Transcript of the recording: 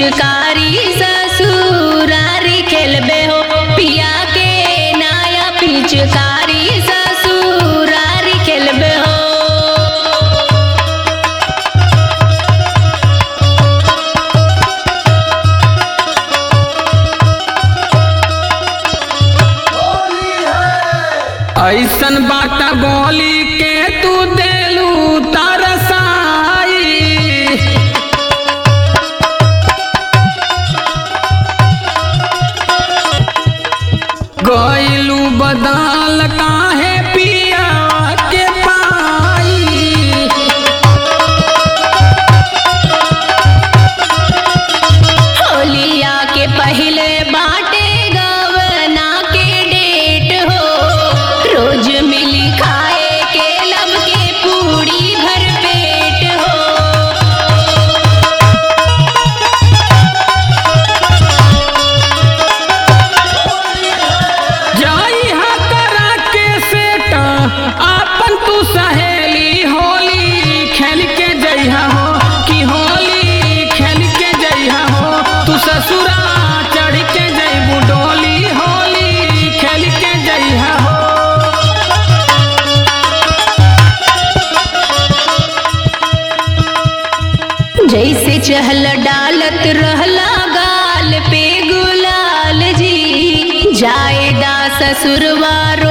पिचकारी ससुरारी खेलबे हो पिया के नया पिचकारी ससुरारी खेलबे हो ऐसन बात बोली के तू देलू तरसाई गईलू बदल काहे पिया के पाई होलिया के पहले बाटे गवना के डेट हो रोज मिली खाए के लब के पूड़ी भर पेट हो जाई हा करा के सेट आपन तू सहेली होली खेल के जइहा हो कि होली खेल के जइहा हो तू ससुरा चढ़ के जइबू डोली होली खेल के जइहा हो जैसे चहल डालत रहला गाल पे गुलाल जी जाएदा ससुरवा रो